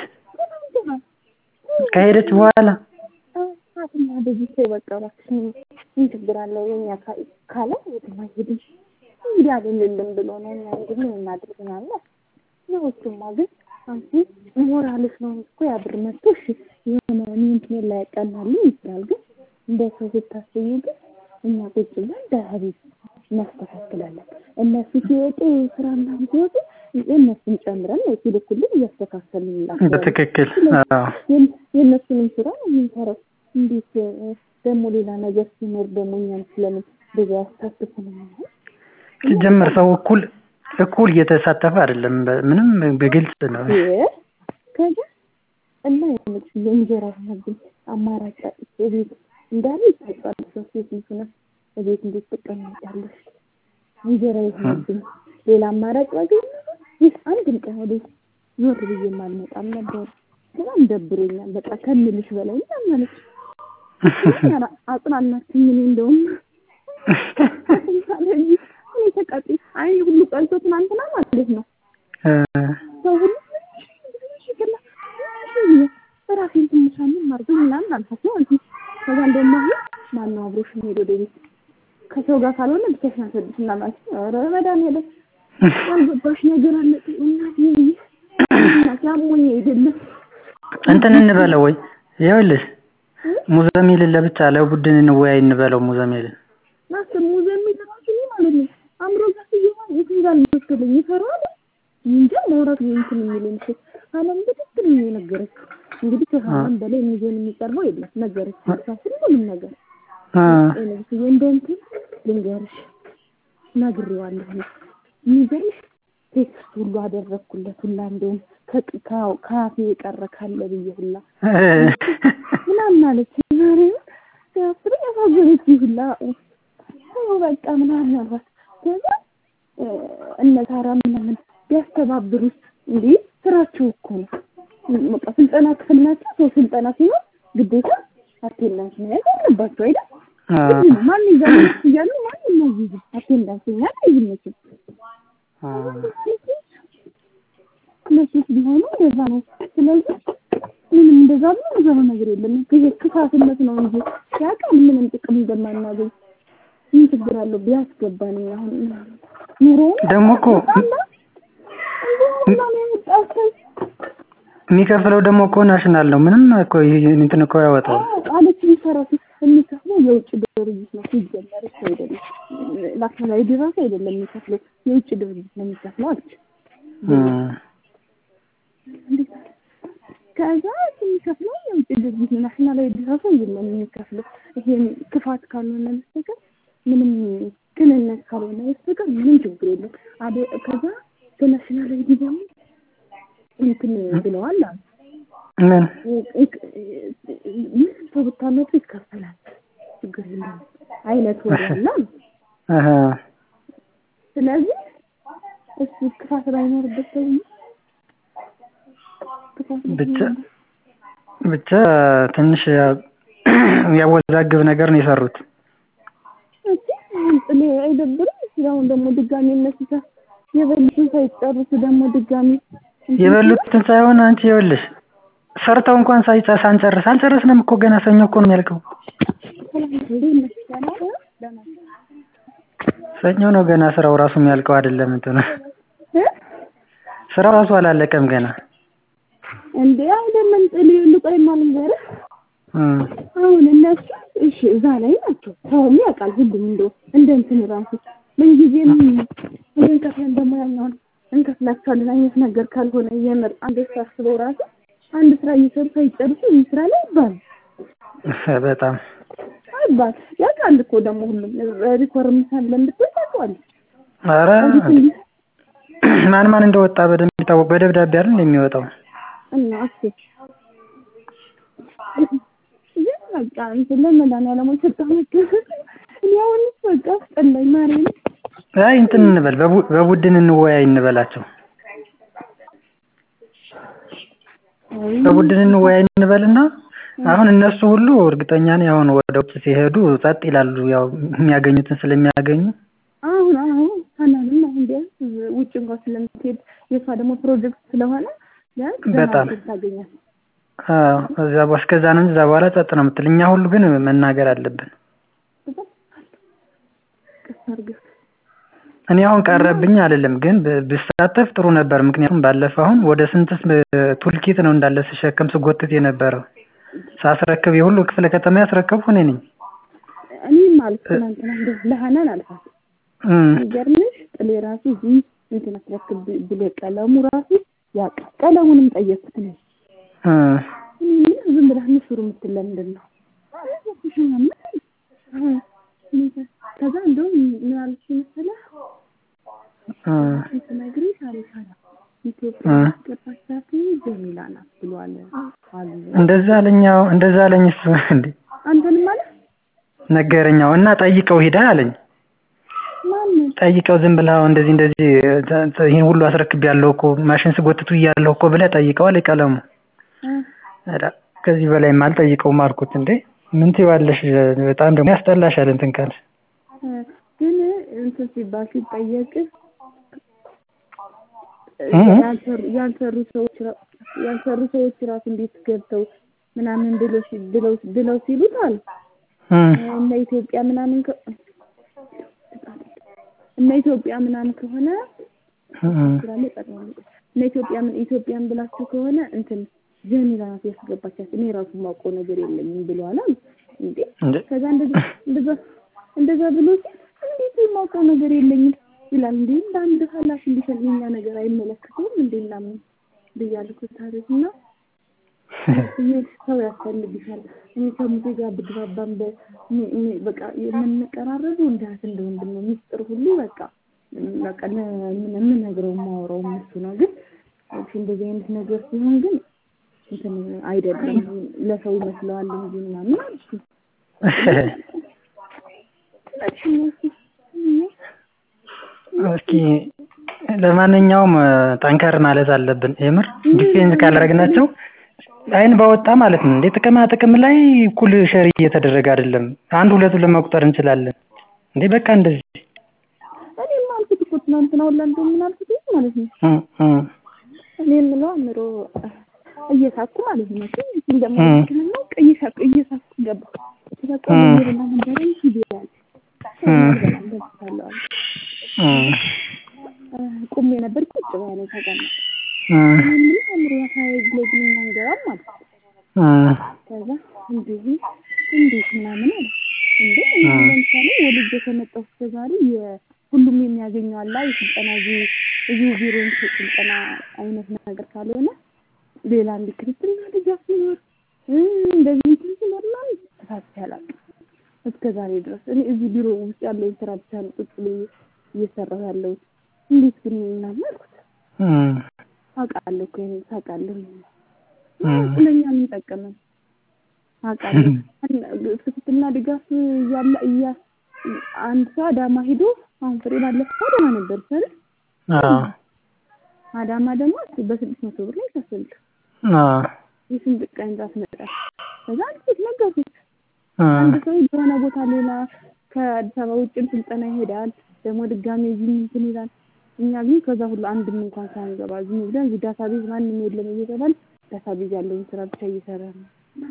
A: ከሄደች በኋላ
B: አትና በዚህ ሰው በቃ እባክሽ ምን ችግር አለው የኛ ካለ የትም አይሄድም እንግዲህ አይደለም ብሎ ነው እኛ እንግዲህ ምን እናድርግ ምናምን ነው። እሱማ ግን አንቺ ሞራልሽ ነው እኮ ያ ብር መጥቶ እሺ የሆነ እንትን ላይ ያቀናልኝ ይችላል። ግን እንደ ሰው ስታስቢው ግን እኛ ቁጭ ብለን በሀቢብ እናስተካክላለን። እነሱ ሲወጡ ስራ ምናምን ሲወጡ የእነሱን ጨምረን ነው ሲልኩልን እያስተካከልን እንላቸዋለን።
A: በትክክል አዎ።
B: የእነሱንም ስራ ነው የምንሰራው። እንዴት ደግሞ ሌላ ነገር ሲኖር ደግሞ እኛን ስለምን በዛ ያሳትፉናል?
A: ሲጀመር ሰው እኩል እኩል እየተሳተፈ አይደለም። ምንም በግልጽ ነው።
B: ከዛ እና የሆነች የእንጀራ ሆነብኝ አማራጭ አጥቼ ቤት እንዳለ ይታጫል ሰው ሴት ልጅ ሆነ እቤት እንዴት ትቀመጫለሽ? እንጀራ የሆነብኝ ሌላ አማራጭ ባገኝ ይህ አንድም ቀን ወደ ዞር ብዬ አልመጣም ነበር። በጣም ደብሮኛል። በቃ ከምልሽ በላይ ምናምን አለች። አጽናናችኝ። እኔ እንደውም እኔ ተቃጤ አይኔ ሁሉ ቀልቶ ትናንትና ማለት ነው ሰው ሁሉ ሽክላ ራሴን ትንሽ አመም አድርጎኝ ምናምን አልኳት ነው እንጂ ከዛ እንደውም አሁን ማነው አብሮሽ የሚሄድ ወደ ቤት ከሰው ጋር ካልሆነ ብቻሽን አትወድሽ እና ማለት ኧረ መድኃኒዓለም ያልገባሽ ነገር አለ እናቴ እናቴ አሞኝ አይደለም
A: እንትን እንበለው ወይ ይኸውልሽ ሙዘሚልን ለብቻ ለቡድን እንወያይ እንበለው ሙዘሚልን
B: ናስር ሙዘሚል ራሱ ማለት ነው አእምሮ ጋር ሲገባ የትም ጋር መሰለኝ ይፈራል እንጃ ማውራት እንትን የሚለኝ እኮ አለም በትክክል ነው የነገረችው እንግዲህ ከሀናም በላይ የሚዞን የሚቀርበው የለም ነገረች ሳስል ሁሉም ነገር ለብስዬ እንደ እንትን ልንገርሽ ነግሬዋለሁ የሚገርምሽ ቴክስት ሁሉ አደረግኩለት ሁላ እንደውም ከአፌ የቀረ ካለ ብዬ ሁላ ምናምን አለች ማርያም ሲያስብ ያሳዘነች ሁላ በቃ ምናምን አልኳት ከዛ እነ ሳራ ምናምን ቢያስተባብሩት እንዴ ስራቸው እኮ ነው በቃ ስልጠና ክፍል ናቸው ሰው ስልጠና ሲሆን ግዴታ አቴንዳንስ መያዝ አለባቸው አይደል ማን ይዛል እያሉ ማን ይናይዝ አቴንዳንስ መያዝ አይዝመችም እነሱስ ቢሆኑ እንደዛ ነው ስለዚህ ምንም እንደዛ ብሎ እንደዛ ነገር የለም ይሄ ክፋትነት ነው እንጂ ያውቃል ምንም ጥቅም እንደማናገኝ ምን ችግር አለው ቢያስገባን አሁን ኑሮ
A: ደግሞ እኮ የሚከፍለው ደግሞ እኮ ናሽናል ነው። ምንም እኮ እንትን እኮ ያወጣል
B: አለች የሚሰራው የሚከፍለው የውጭ ድርጅት ነው ሲጀመር እሱ አይደለም ናሽናል አይዲ ራሱ አይደለም የሚከፍለው የውጭ ድርጅት ነው የሚከፍለው አለች። ከዛ የሚከፍለው የውጭ ድርጅት ነው ናሽናል አይዲ ራሱ አይደለም የሚከፍለው ይሄ ክፋት ካልሆነ በስተቀር ምንም ቅንነት ካልሆነ በስተቀር ምንም ችግር የለም። ከዛ በናሽናል አይዲ ደግሞ እንትን ብለዋል አሉ
A: ምን
B: ምን ሰው ብታመጡ ይከፈላል፣ ችግር የለም አይነት ወሬ አለ።
A: አሀ
B: ስለዚህ እሱ ክፋት ባይኖርበት ሰው ክፋት
A: ብቻ ብቻ ትንሽ ያወዛግብ ነገር ነው የሰሩት።
B: እሺ ጥሌ አይደብርም? አሁን ደግሞ ድጋሚ እነሱ ሳ- የበሉትን ሳይጨርሱ ደግሞ ድጋሚ
A: የበሉትን ሳይሆን አንቺ ይኸውልሽ ሰርተው እንኳን ሳይጨ ሳንጨርስ አልጨረስንም እኮ ገና ሰኞ እኮ ነው የሚያልቀው። ሰኞ ነው ገና ስራው ራሱ የሚያልቀው አይደለም እንትኑ ስራው ራሱ አላለቀም ገና።
B: እንዴ አይደለም ጥሌ ልቆይማ ልንገርህ
A: እም
B: አሁን እነሱ እሺ እዛ ላይ ናቸው። ሰውም ያውቃል ሁሉም እንደው እንደ እንትን ራሱ ምንጊዜም ይህን ከፍለን ደግሞ ያኛውን እንከፍላቸዋለን አይነት ነገር ካልሆነ የምር አንድ ሳስበው ራሱ አንድ ስራ እየሰሩ ሳይጨርሱ ይህ ስራ ላይ ይባል
A: በጣም
B: አይባል ያውቃል እኮ ደግሞ ሁሉም ሪኮርም ሳለ እንድትል ታውቀዋለህ።
A: ኧረ ማን ማን እንደወጣ በደንብ የሚታወቅ በደብዳቤ አይደል የሚወጣው።
B: እና እሺ ግን በቃ እንትን ለመድኃኒዓለም የሰጠው ነገር እኔ አሁንስ በቃ አስጠላኝ ማርያምን
A: አይ እንትን እንበል በቡ- በቡድን እንወያይ እንበላቸው። በቡድን እንወያይ እንበልና አሁን እነሱ ሁሉ እርግጠኛ ነኝ አሁን ወደ ውጭ ሲሄዱ ጸጥ ይላሉ። ያው የሚያገኙትን ስለሚያገኙ
B: አሁን አሁን ሀናንም አሁን ቢያንስ ውጭ እንኳን ስለምትሄድ የእሷ ደግሞ ፕሮጀክት ስለሆነ ቢያንስ ደህና
A: በጣም።
B: እድል ታገኛለች።
A: አዎ እዛ በ- እስከዛ ነው እንጂ እዛ በኋላ ጸጥ ነው የምትል። እኛ ሁሉ ግን መናገር አለብን።
B: ቀስ አድርገህ
A: እኔ አሁን ቀረብኝ አይደለም ግን ብ- ብሳተፍ ጥሩ ነበር። ምክንያቱም ባለፈው አሁን ወደ ስንትስ ቱልኪት ነው እንዳለ ስሸከም ስጎትት የነበረው ሳስረክብ የሁሉ ክፍለ ከተማ ያስረከብኩ እኔ ነኝ።
B: እኔም አልኩ ትናንትና እንደው ለሀናን አልኳት
A: እም
B: የሚገርምሽ ጥሌ ራሱ እዚህ እንትን አስረክብ ብሎ ቀለሙ ራሱ ያውቃል። ቀለሙንም ጠየቅኩት እኔ
A: እም
B: እኔ ምን ዝም ብለህ ምስሩ የምትል ለምንድን ነው? ከዛ እንደውም ምን አለች መሰለህ
A: እም
B: ስነግርሽ አለች አለ ኢትዮጵያ
A: እ
B: ያስገባቻት ጀሚላ ናት ብሏል አሉ።
A: እንደዛ አለኝ። አዎ እንደዛ አለኝ እሱ እንዴ
B: አንተንም አለ
A: ነገረኛው እና ጠይቀው ሂዳ አለኝ።
B: ማንን
A: ጠይቀው ዝም ብለህ አሁን እንደዚህ እንደዚህ ተ- ተ- ይሄን ሁሉ አስረክቤያለሁ እኮ ማሽን ስጎትቱ እያለሁ እኮ ብለህ ጠይቀው አለኝ ቀለሙ።
B: እ
A: ኧረ ከዚህ በላይማ አልጠይቀውም አልኩት። እንዴ ምን ትይዋለሽ? በጣም ደግሞ ያስጠላሻል እንትን ካልሽ
B: እ ግን እንትን ሲባል ሲጠየቅ
A: እ?
B: ያልሰሩ ያልሰሩ ሰዎች ራ- ያልሰሩ ሰዎች ራሱ እንዴት ገብተው ምናምን ብሎ ሲ- ብለው ብለው ሲሉት አለ
A: እም
B: እነ ኢትዮጵያ ምናምን ከ- እነ ኢትዮጵያ ምናምን ከሆነ
A: እም
B: ስላለ ጠቅላላ እነ ኢትዮጵያ ምን ኢትዮጵያን ብላችሁ ከሆነ እንትን ጀሚላ ናት ያስገባቻት እኔ ራሱ የማውቀው ነገር የለኝም ብለዋል አሉ። እንዴ
A: እንዴ
B: ከዛ እንደዛ እንደዛ እንደዛ ብሎ ሲል እንዴት የማውቀው ነገር የለኝም ይላል። እንዴ እንደ አንድ ኃላፊ እንዲሰጥ የኛ ነገር አይመለከተውም እንዴ ምናምን ብያለሁ። ታሪክ እና ይህ ሰው ያስፈልግሻል። እኔ ከሙሴ ጋር ብግባባም በ እኔ- እኔ በቃ የምንቀራረበው እንደ እህት እንደ ወንድም ነው። ሚስጥር ሁሉ በቃ በቃ ለ- ምን- የምነግረው የማወራው እሱ ነው። ግን እሺ እንደዚህ አይነት ነገር ሲሆን ግን እንትን አይደለም ለሰው ይመስለዋል እንጂ ምናምን አልኩ።
A: እስኪ ለማንኛውም ጠንከር ማለት አለብን። የምር ዲፌንስ ካላደረግናቸው አይን ባወጣ ማለት ነው። እንዴ ጥቅማ ጥቅም ላይ እኩል ሸር እየተደረገ አይደለም። አንድ ሁለቱ ለመቁጠር እንችላለን። እንዴ በቃ እንደዚህ
B: እኔም አልኩት እኮ ትናንትና ሁላ እንደው ምን አልኩት ማለት ነው
A: እም እም
B: እኔ የምለው አእምሮ እየሳኩ ማለት ነው ግን እንደሞ
A: እም
B: ነው እየሳኩ እየሳኩ ገባ ተሳቀ
A: እም
B: ይበላ ነበር ሂድ ይላል
A: እም
B: እንደዚህ
A: እም
B: ቁሜ ነበር ቁጭ ባለ ተቀመጠ
A: እም
B: እኔ የምልህ አእምሮ ያሳይ ብለኝ አንገባም ማለት ነው
A: እም
B: ከዛ እንደዚህ እንዴት ምናምን አለ እንዴ እኔ
A: እም
B: ለምሳሌ ወልጄ ከመጣሁ እስከ ዛሬ የሁሉም የሚያገኘው አላ የስልጠና እዚህ እዚሁ ቢሮ የሚሰጥ ስልጠና አይነት ነገር ካልሆነ ሌላ እንዲ ክርስትና ድጋፍ ሲኖር እ እንደዚህ እንትን ሲኖር ምናምን ተሳትፌ አላውቅም እስከ ዛሬ ድረስ እኔ እዚህ ቢሮ ውስጥ ያለውን ስራ ብቻ ነው ቁጭ ብዬ እየሰራሁ ያለሁት እንዴት ግን ምናምን አልኩት
A: እም
B: አውቃለሁ እኮ ይሄን ታውቃለህ ለእኛ ምን ጠቀመን አውቃለሁ። ክትትልና ድጋፍ እያለ እያ አንድ ሰው አዳማ ሄዶ አሁን ፍሬ ባለፈው አዳማ ነበር ሰል አዳማ ደግሞ በስድስት መቶ ብር ላይ ከፍል የስንት ቀን እንዳትመጣ ከዛ አንዲት ነገርኩት። አንድ ሰው የሆነ ቦታ ሌላ ከአዲስ አበባ ውጭም ስልጠና ይሄዳል፣ ደግሞ ድጋሜ እዚህ እንትን ይላል። እኛ ግን ከዛ ሁሉ አንድም እንኳን ሳንገባ ዝም ብለን እዚህ ዳታ ቤዝ ማንም የለም እየተባል ዳታ ቤዝ ያለውን ስራ ብቻ እየሰራ ነው።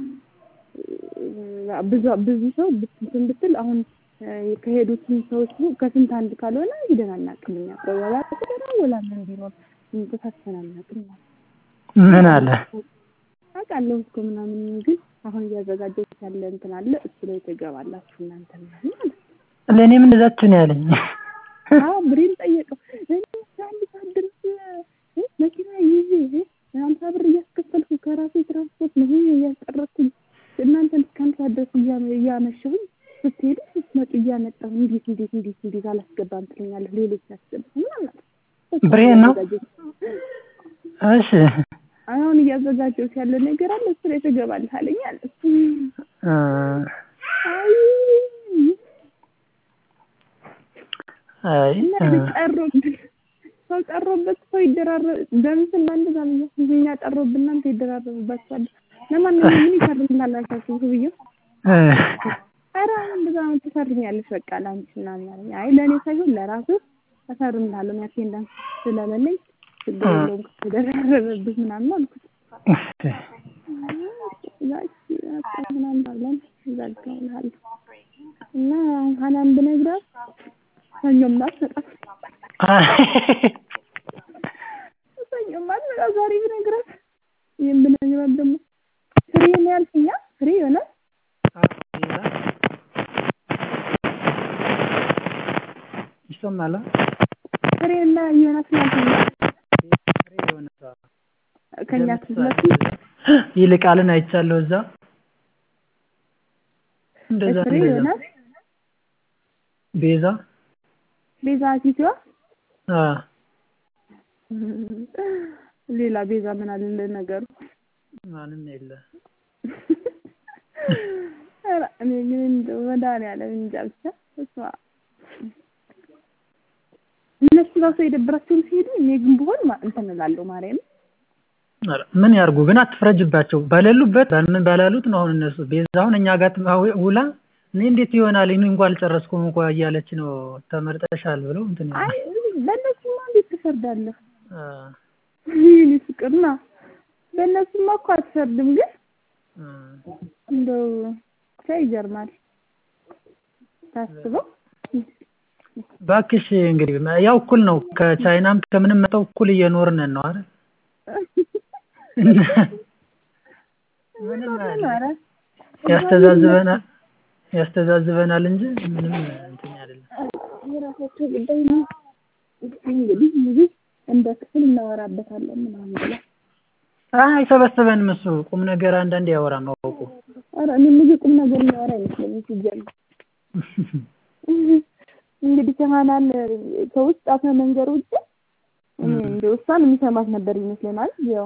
B: ብዙ ብዙ ሰው እንትን ብትል አሁን ከሄዱት ሰዎች ከስንት አንድ ካልሆነ ሂደን አናውቅም። እኛ ወላ ተሰራ ወላ ምን ቢኖር ተሳትፈን አናውቅም።
A: ምን አለ
B: አውቃለሁ እኮ ምናምን ግን አሁን እያዘጋጀች ያለ እንትን አለ እሱ ላይ ትገባላችሁ እናንተ ምናምን
A: ለእኔም እንደዛችሁ ነው ያለኝ።
B: አዎ ብሬን ጠየቀው። እኔ አንድ ሰዓት ድረስ መኪና ይዤ ሀምሳ ብር እያስከፈልኩ ከራሴ ትራንስፖርት ነው እያስቀረኩኝ እናንተን እስከ አንድ ሰዓት ድረስ እያመሸሁኝ ስትሄዱ ስትመጡ እያመጣሁ እንዴት እንዴት እንዴት እንዴት አላስገባም ትለኛለህ። ሌሎች ያስገባ ምናምን
A: ብሬን ነው እሺ
B: አሁን እያዘጋጀሁት ያለ ነገር አለ እሱ ላይ ትገባለህ አለኝ አለ።
A: አይ
B: ጠሮብን ሰው ጠሮበት ሰው ይደራረብ በምስል በአንድ ዛምያ እኛ ጠሮብን እናንተ ይደራረቡባችኋል። ለማንኛውም ምን ይፈርምላል አልኳቸው ብዬው ኧረ እንደዛ ነው ትፈርሚያለሽ በቃ ለአንቺ ምናምን አለኝ። አይ ለእኔ ሳይሆን ለራሱ እፈርምልሃለሁ እኔ አቴንዳንስ ስለሌለኝ ችግር የለውም ከተደራረበብህ ምናምን አልኩት። ምናምን ብለን ዘጋውልሃል እና ሀናን ብነግራት ሰኞም አትመጣም ሰኞም አትመጣም ዛሬ ብነግራት ይህን ብነግራት ደግሞ ፍሬ ነው ያልሽኛ ፍሬ ይሆናል
A: ይሰማል
B: ፍሬ እና ዮናስ ያልሽኛ ከኛ ትዝመት
A: ይልቃልን አይቻለሁ እዛ እንደዛ
B: ፍሬ
A: እንደዛ
B: ዮናስ
A: ቤዛ
B: ቤዛ ፊትዋ
A: አ
B: ሌላ ቤዛ ምን አለ ነገሩ?
A: ማንም የለ
B: ኧረ እኔ ግን እንደው መድኃኒዓለም እንጃ ብቻ እሷ እነሱ ራሱ የደበራቸውን ሲሄዱ እኔ ግን ብሆን ማ- እንትን እላለሁ ማርያም
A: ኧረ ምን ያርጉ ግን አትፍረጅባቸው በሌሉበት በምን ባላሉት ነው አሁን እነሱ ቤዛ አሁን እኛ ጋር ትማ- ውላ እኔ እንዴት ይሆናል እኔ እንኳን አልጨረስኩም እንኳ እያለች ነው ተመርጠሻል ብለው እንትን ይላል
B: አይ በእነሱማ እንዴት ትፈርዳለህ?
A: አ
B: ይህን ፍቅርና በእነሱማ እኮ አትፈርድም፣ ግን
A: አ
B: እንደው ብቻ ይገርማል ታስበው
A: እባክሽ እንግዲህ ያው እኩል ነው ከቻይናም ከምንም መጣው እኩል እየኖርን ነው አይደል ምንም
B: ኧረ
A: ያስተዛዝበናል ያስተዛዝበናል እንጂ ምንም እንትን አይደለም
B: የራሳቸው ጉዳይ ነው። እንግዲህ እንግዲህ እንደ ክፍል እናወራበታለን ምናምን ብላ
A: አይሰበስበንም እሱ ቁም ነገር አንዳንድ ያወራ ማወቁ
B: ኧረ እኔ ልጅ ቁም ነገር የሚያወራ አይመስለኝም ሲጀምር። እንግዲህ ከሀናን ከውስጥ አፈ መንገር ውጭ እኔ እንደው እሷን የሚሰማት ነበር ይመስለናል። ያው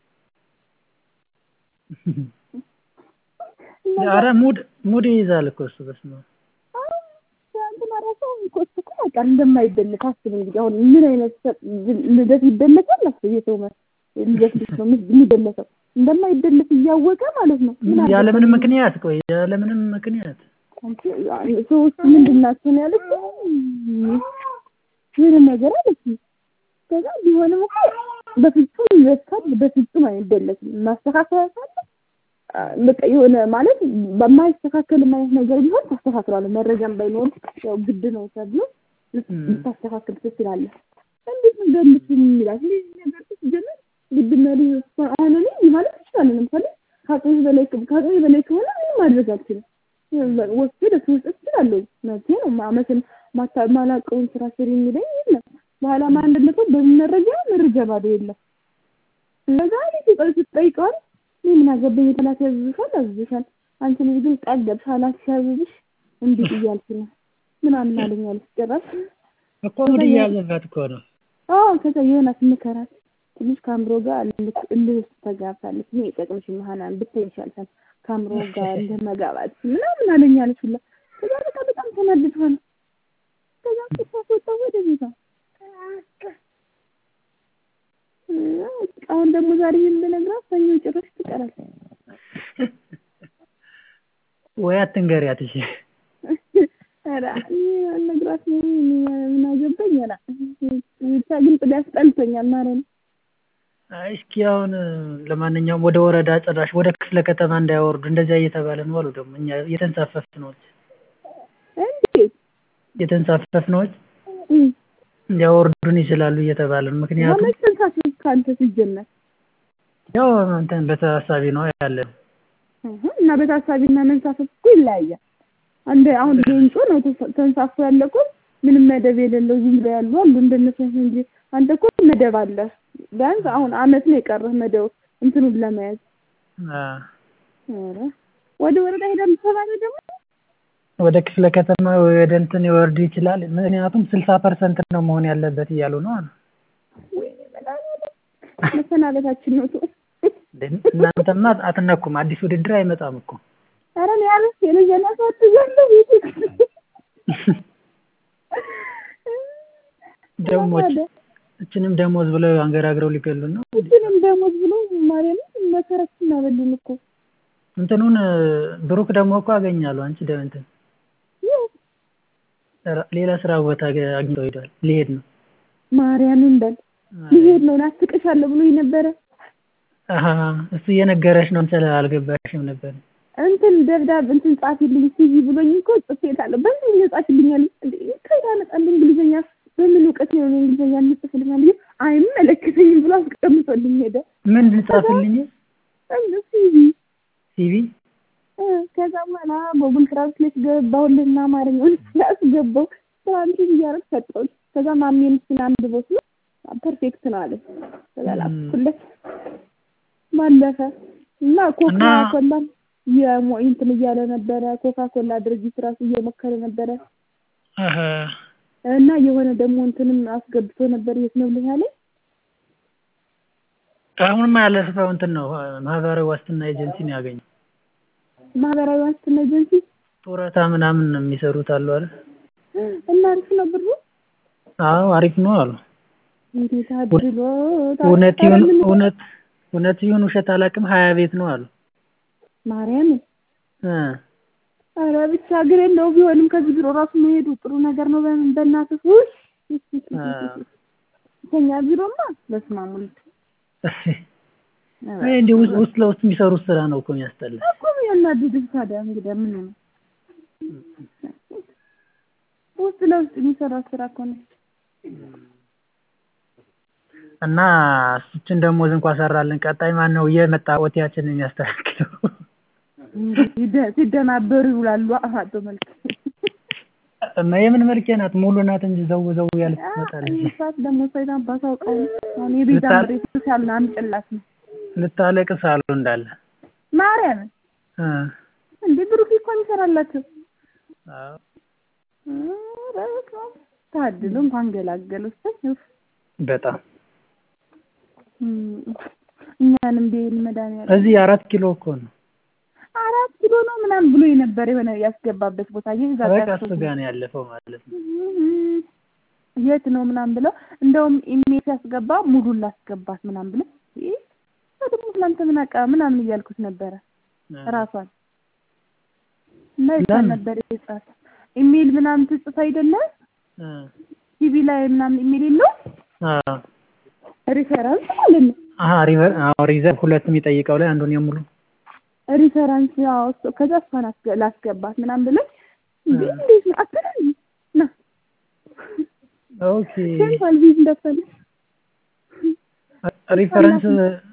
A: ኧረ ሙድ ሙድ ይይዛል እኮ እሱ በስመ አብ
B: እንትና ራሱ እኮ እሱ እኮ በቃ እንደማይደለስ አስብ እንግዲህ አሁን ምን አይነት ሰ- ልደት ይደለሳል? አስብ የሰው መ- ልደት እንዴት ነው የሚደለሰው? እንደማይደለስ እያወቀ ማለት ነው። ምን አለ
A: ያለምንም ምክንያት ቆይ ያለምንም ምክንያት
B: አንቺ ሰዎች ምንድን ናቸው ነው ያለችው? ምንም ነገር አለችኝ። ከዛ ቢሆንም እኮ በፍጹም ይወስካል፣ በፍጹም አይደለስም። ማስተካከያ ካለ አ፣ በቃ የሆነ ማለት በማይስተካከል አይነት ነገር ቢሆን ታስተካክላለህ። መረጃም ባይኖር ያው ግድ ነው ተብሎ ልታስተካክል ትችላለህ። እንዴት ነው ደልስ የሚላት እንደዚህ ነገር ሲጀመር ግድና ልጅ አሁን እኔ ማለት እችላለሁ። ለምሳሌ ከአቅሜ በላይ ከአቅሜ በላይ ከሆነ ምንም ማድረግ አልችልም። ወስጄ ደስ መስጠት እችላለሁ። መብቴ ነው። ማመትን ማላውቀውን ስራ ስሪ የሚለኝ የለም። በኋላ ማንነቱ በምን መረጃ መረጃ ባዶ የለም። እነዛ ልጅ ስጠይቀዋል እኔ ምን አገባኝ የተላከ ያዝዝሻል ያዝዝሻል አንቺ ልጅ ግን ጠገብሽ አላክሽ ያዝዝሽ እንዴት እያልሽ ነው ምናምን አለኝ አለች ጭራሽ
A: እኮ ሙድ እያዘባት እኮ ነው
B: አዎ ከዛ ዮናስ ምከራት ትንሽ ከአእምሮ ጋር እልህ ውስጥ ተጋብታለች። እኔ የጠቅምሽን መሀናን ብታይ ይሻልሻል ከአእምሮ ጋር እንደ መጋባት ምናምን አለኝ አለች ሁላ። ከዛ በቃ በጣም ተናድዷል። ከዛ ቁጣ ወጣ ወደ ቤቷ። አሁን ደግሞ ዛሬ ይህን ብነግራት ሰኞ ጭራሽ ትቀራለች።
A: ወይ አትንገሪያት እሺ።
B: ኧረ ነግራት ምን አገባኝ። ኧረ ብቻ ግን ጥላ ያስጠልቶኛል ማለት ነው።
A: አይ እስኪ አሁን ለማንኛውም ወደ ወረዳ ጭራሽ ወደ ክፍለ ከተማ እንዳያወርዱ እንደዚያ እየተባለ ነው አሉ። ደግሞ እኛ የተንሳፈፍነዎች
B: እንዴት
A: የተንሳፈፍነዎች ሊያወርዱን ይችላሉ እየተባለ ነው። ምክንያቱም
B: መች ተንሳፈፍ ከአንተ ሲጀመር
A: ያው እንትን በተሳሳቢ ነው ያለ
B: እና በታሳቢና መንሳፈፍ እኮ ይለያያል። አንድ አሁን ሌንጮ ነው ተንሳፎ ያለ እኮ ምንም መደብ የሌለው ዝም ብለው ያሉ አሉ እንደነሱ እንጂ አንተ እኮ መደብ አለ። ቢያንስ አሁን አመት ነው የቀረህ መደብ እንትኑን ለመያዝ። ኧረ ወደ ወረዳ ሄዳለሁ ተባለ ደግሞ
A: ወደ ክፍለ ከተማ ወደ እንትን ይወርድ ይችላል። ምክንያቱም ስልሳ ፐርሰንት ነው መሆን ያለበት እያሉ ነው አሉ።
B: መሰናበታችን ነው።
A: እናንተማ አትነኩም። አዲስ ውድድር አይመጣም እኮ።
B: ኧረ እኔ አረስ የልጄን አሳድጋለሁ ቤት
A: ደሞች እችንም ደሞዝ ብለው አንገራግረው ሊገሉን ነው።
B: እችንም ደሞዝ ብለው ማርያምን መሰረት እናበሉን እኮ
A: እንትኑን ብሩክ ደግሞ እኮ አገኛሉ። አንቺ ደ እንትን ሌላ ስራ ቦታ አግኝተው ሄዷል። ሊሄድ ነው
B: ማርያምን በል ሊሄድ ነው ናፍቅሻለሁ ብሎ ነበረ።
A: እሱ እየነገረሽ ነው እንትን አልገባሽም ነበር።
B: እንትን ደብዳቤ እንትን ጻፊልኝ ሲቪ ብሎኝ እኮ ጽፌታለሁ። በእንግሊዝኛ ጻፊልኛል። ከየት አመጣለሁ እንግሊዝኛ? በምን እውቀት ነው እንግሊዝኛ የምጽፍልኛል? አይመለከተኝም ብሎ አስቀምጦልኝ ሄደ።
A: ምን ልጻፍልኝ?
B: ሲቪ
A: ሲቪ
B: ከዛ በኋላ ጎግል ትራንስሌት ገባሁልና አማርኛውን ስላስገባው ትራንስሌት እያደረግ ሰጠሁት። ከዛ ማሜን እሱን አንድ ቦት ነው ፐርፌክት ነው አለ። ከዛ ላኩለት ባለፈ እና ኮካ ኮላ እንትን እያለ ነበረ። ኮካ ኮላ ድርጅት ራሱ እየሞከረ ነበረ እና የሆነ ደግሞ እንትንም አስገብቶ ነበር። የት ነው ብለህ ያለኝ?
A: አሁንማ ያለፈው እንትን ነው ማህበራዊ ዋስትና ኤጀንሲ ነው ያገኘው።
B: ማህበራዊ ዋስትና ኤጀንሲ
A: ጡረታ ምናምን የሚሰሩት አሉ አይደል?
B: እና አሪፍ ነው ብሩ?
A: አዎ አሪፍ ነው አሉ።
B: እንዴት አድሎ
A: እውነት ይሁን እውነት እውነት ይሁን ውሸት አላውቅም። ሀያ ቤት ነው አሉ።
B: ማርያም
A: እ
B: ኧረ ብቻ ግን እንደው ቢሆንም ከዚህ ቢሮ ራሱ መሄዱ ጥሩ ነገር ነው። በእናትህ ውይ ከኛ ቢሮማ በስመ አብ ወልድ
A: ይሄ እንዲህ ውስጥ ለውስጥ የሚሰሩት ስራ ነው እኮ የሚያስጠላ
B: እኮ የሚያናድድህ። ታዲያ እንግዲህ ምን ነው ውስጥ ለውስጥ የሚሰራ ስራ እኮ ነው።
A: እና እሱችን ደሞዝ እንኳን ሰራልን። ቀጣይ ማን ነው እየመጣ ኦቲያችንን የሚያስተካክለው?
B: ሲደናበሩ ይውላሉ። አቶ መልክ
A: እና የምን መልኬ ናት? ሙሉ ናት እንጂ ዘው ዘው ያለች ትመጣለች።
B: ሰዓት ደግሞ ሰይጣን ባሳውቀው አሁን የቤዛ ምሬት ያለ አምጭላት ነው
A: ልታለቅስ አሉ እንዳለ
B: ማርያም እንዴ ብሩክ እኮ የሚሰራላቸው ታድሎ እንኳን ገላገሉ
A: በጣም
B: እኛንም ቢል መድኃኒዓለም
A: እዚህ አራት ኪሎ እኮ ነው
B: አራት ኪሎ ነው ምናምን ብሎ የነበረ የሆነ ያስገባበት ቦታ
A: በቃ እሱ ጋር ነው ያለፈው ማለት ነው።
B: የት ነው ምናምን ብለው እንደውም ኢሜል ሲያስገባ ሙሉን ላስገባት ምናምን ብለው ደግሞ ስላንተ ምን አውቃ ምናምን እያልኩት ነበረ ራሷን እና የት ነበር የጻፈ ኢሜል ምናምን ትጽፍ አይደለ ቲቪ ላይ ምናምን ኢሜል የለው ሪፈራንስ ማለት ነው።
A: አሀ ሪዘርቭ ሁለት የሚጠይቀው ላይ አንዱን የሙሉ
B: ሪፈራንስ ያው ከዛ እሷን ላስገባት ምናምን ብለን እንዴ እንዴት ነው አትለኝ ና
A: ኦኬ
B: ሴንትራል ቪዝ እንደፈለ
A: ሪፈረንስ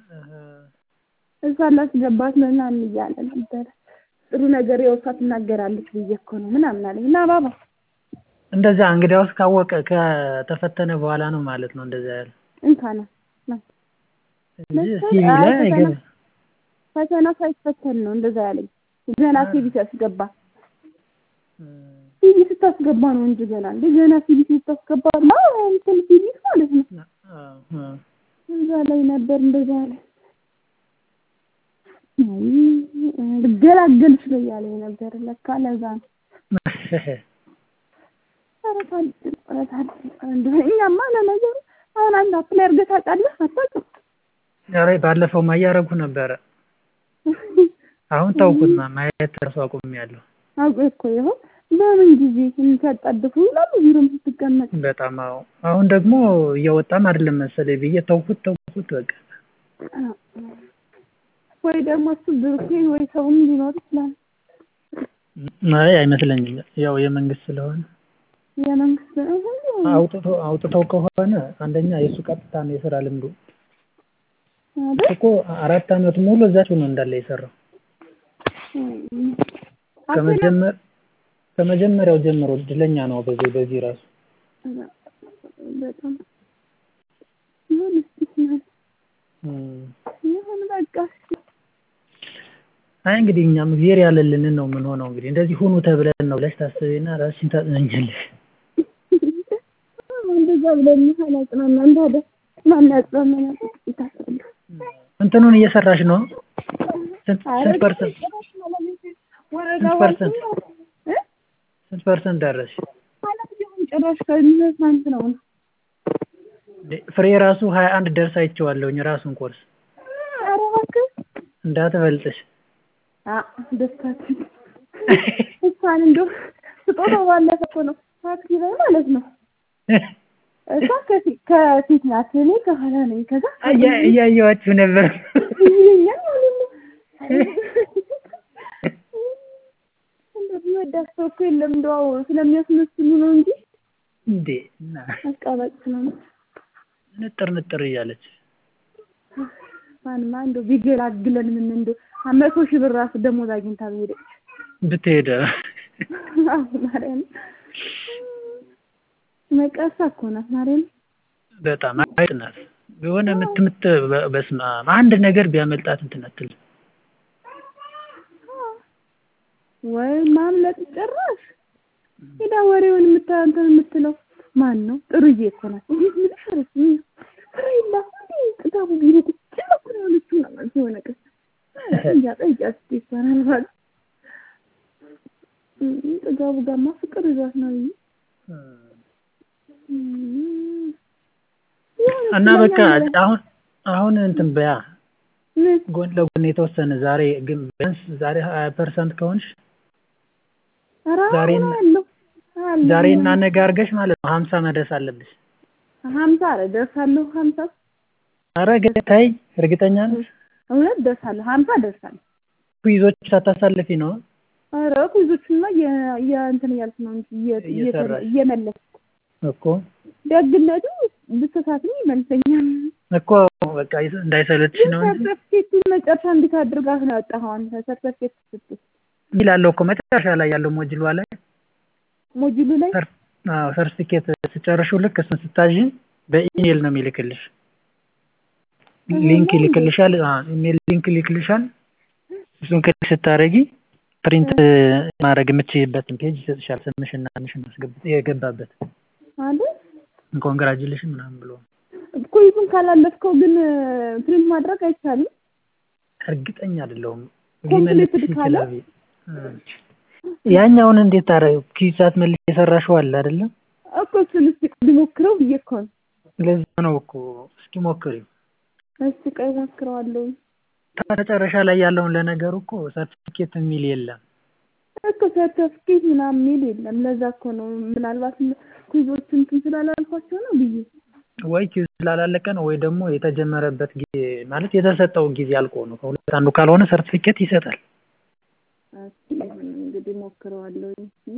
B: እሷን ላስገባት ምናምን እያለ ነበረ። ጥሩ ነገር ያው እሷ ትናገራለች ብዬ እኮ ነው ምናምን አለኝ እና ባባ
A: እንደዛ እንግዲያውስ ካወቀ ከተፈተነ በኋላ ነው ማለት ነው እንደዛ ያለ
B: እንካና
A: እንጂ ሲቪ ላይ አይገባም።
B: ፈተና ሳይፈተን ነው እንደዛ ያለኝ። ገና ሲቪ ሲያስገባ ሲቪ ስታስገባ ነው እንጂ ገና እንደ ገና ሲቪ ስታስገባ ማ እንትን ሲቪ ማለት ነው እዛ ላይ ነበር እንደዛ አለ። ልገላገል ስለ እያለኝ ነበር። ለካ ለዛ ነው። ኧረ ታድል ኧረ ታድል እንደው እኛማ ለነገሩ አሁን አንድ አፕላይ አድርገህ ታውቃለህ? አታውቅም?
A: ኧረ ባለፈውማ እያደረጉ ነበረ። አሁን ተውኩት ማየት እራሱ አቁሜያለሁ።
B: አውቄ እኮ ይኸው በምን ጊዜ ሲያጣድፉ ይላሉ ቢሮም ስትቀመጥ።
A: በጣም አዎ። አሁን ደግሞ እየወጣም አይደለም መሰለኝ ብዬ ተውኩት ተውኩት በቃ።
B: ወይ ደግሞ እሱ ብሩኬ ወይ ሰውም ሊኖር ይችላል።
A: አይ አይመስለኝም። ያው የመንግስት ስለሆነ
B: የመንግስት
A: አውጥቶ አውጥተው ከሆነ አንደኛ የእሱ ቀጥታ ነው የስራ ልምዱ
B: አይደል?
A: እኮ አራት አመት ሙሉ እዛች ነው እንዳለ የሰራው ከመጀመር ከመጀመሪያው ጀምሮ እድለኛ ነው በዚህ በዚህ ራሱ
B: በጣም ይሁን እስኪ ይሁን በቃ እስኪ
A: አይ እንግዲህ እኛም እግዚአብሔር ያለልንን ነው የምንሆነው። እንግዲህ እንደዚህ ሁኑ ተብለን ነው ብለሽ ታስቢና ራስሽን ታጽናኛለሽ።
B: እንደዛ ብለን አላጽናናን ታዲያ ማን ያጽናናናል? ይታሰባል።
A: እንትኑን እየሰራሽ ነው? ስንት ስንት ፐርሰንት
B: ወረዳ
A: ስንት ፐርሰንት?
B: እ
A: ስንት ፐርሰንት ደረስሽ?
B: ማለት ቢሆን ጭራሽ ከሚመሳንት ነው
A: ፍሬ ራሱ ሀያ አንድ ደርስ አይቼዋለሁኝ ራሱን ኮርስ
B: ኧረ እባክህ
A: እንዳትበልጥሽ።
B: አ ደስታችን እሷን እንደው ስጦታው ባለፈ እኮ ነው ታክሲ ላይ ማለት ነው። እሷ ከፊት ከፊት ናት፣ እኔ ከኋላ ነኝ። ከዛ
A: እያ- እያየኋችሁ ነበር።
B: ይለኛል ማለት ነው። እንደዚህ ወዳት ሰው እኮ የለም እንደው ስለሚያስመስሉ ነው እንጂ
A: እንዴ እና
B: አስቃባጭ ስለሆነ
A: ንጥር ንጥር እያለች
B: ማንማ እንደው ቢገላግለን ምን እንደው መቶ ሺህ ብር ራሱ ደሞዝ አግኝታ በሄደች
A: ብትሄደ
B: ማርያም መቀሳ እኮ ናት ማርያም
A: በጣም አይጥ ናት። የሆነ የምትምት በስመ አብ አንድ ነገር ቢያመልጣት እንትን አትልም።
B: ወይ ማምለጥ ጭራሽ ሄዳ ወሬውን የምታ እንትን የምትለው ማን ነው? ጥሩዬ እኮ ናት። እንዴት ምልሽ አለች ፍሬላ ጥጋቡ ቢሮ ቁጭ ብላ እኮ ነው ያለችው ነው መልስ የሆነ ቀን ጠይቂያት ጠይቂያት እስኪ ይባላል ማለት ጥጋቡ ጋማ ፍቅር ይዟት ነው ብዬ
A: እና በቃ አሁን አሁን እንትን በያ
B: ምን
A: ጎን ለጎን የተወሰነ ዛሬ ግን ቢያንስ ዛሬ ሀያ ፐርሰንት ከሆንሽ
B: ኧረ
A: ዛሬን-
B: አለው አለው
A: ዛሬ እና ነገ አድርገሽ ማለት ነው ሀምሳ መድረስ አለብሽ።
B: ሀምሳ ኧረ ደርሳለሁ ሀምሳ
A: ኧረ ግን ተይ እርግጠኛ ነሽ?
B: እውነት ደርሳለሁ ሀምሳ ደርሳለሁ
A: ኩይዞች ሳታሳልፊ ነው?
B: ኧረ ኩይዞቹማ እንትን እያልኩ ነው እንጂ እየ-
A: እየሰራሽ።
B: እየመለስኩ
A: እኮ
B: ደግነቱ ብትሳትም ይመልሰኛል።
A: እኮ በቃ እንዳይሰለችሽ ነው እንጂ
B: ሰርተፍኬቱን መጨረሻ እንዴት አድርጋት ነው ያወጣኸው አንተ? ሰርተፍኬት ስትል
A: ይላለው እኮ መጨረሻ ላይ ያለው ሞጅሏ ላይ
B: ሞጁሉ ላይ
A: ሰር- አዎ ሰርቲፊኬት ስጨርሹ ልክ እሱን ስታዥ በኢሜል ነው የሚልክልሽ። ሊንክ ይልክልሻል። አዎ ኢሜል ሊንክ ይልክልሻል። እሱን ክሊክ ስታረጊ ፕሪንት ማድረግ የምትችይበትን ፔጅ ይሰጥሻል። ስምሽና ምሽን አስገብት የገባበት
B: አይደል?
A: ኮንግራጁሌሽን ምናምን ብሎ
B: ኩይዙን ካላለፍከው ግን ፕሪንት ማድረግ አይቻልም።
A: እርግጠኛ አይደለሁም።
B: ኮምፕሊትድ
A: ሊመልስሽ
B: ካለ?
A: ይችላል ብዬ። እ ያኛውን እንዴት ታረ ኪሳት መልስ የሰራሽው አለ አይደለም?
B: እኮ እሱን እስኪ ሊሞክረው ብዬ እኮ ነው።
A: ለዛ ነው እኮ እስኪ ሞክሪው።
B: እስኪ ቆይ እሞክረዋለሁ።
A: መጨረሻ ላይ ያለውን ለነገሩ እኮ ሰርቲፊኬት የሚል የለም።
B: እኮ ሰርተፍኬት ምናምን የሚል የለም። ለዛ እኮ ነው ምናልባት ኩይዞቹ እንትን ስላላልኳቸው ነው ብዬ
A: ወይ ኪዝ ስላላለቀ ነው ወይ ደግሞ የተጀመረበት ጊዜ ማለት የተሰጠው ጊዜ አልቆ ነው። ከሁለት አንዱ ካልሆነ ሰርቲፊኬት ይሰጣል።
B: እስኪ ይሁን እንግዲህ ሞክረዋለሁ።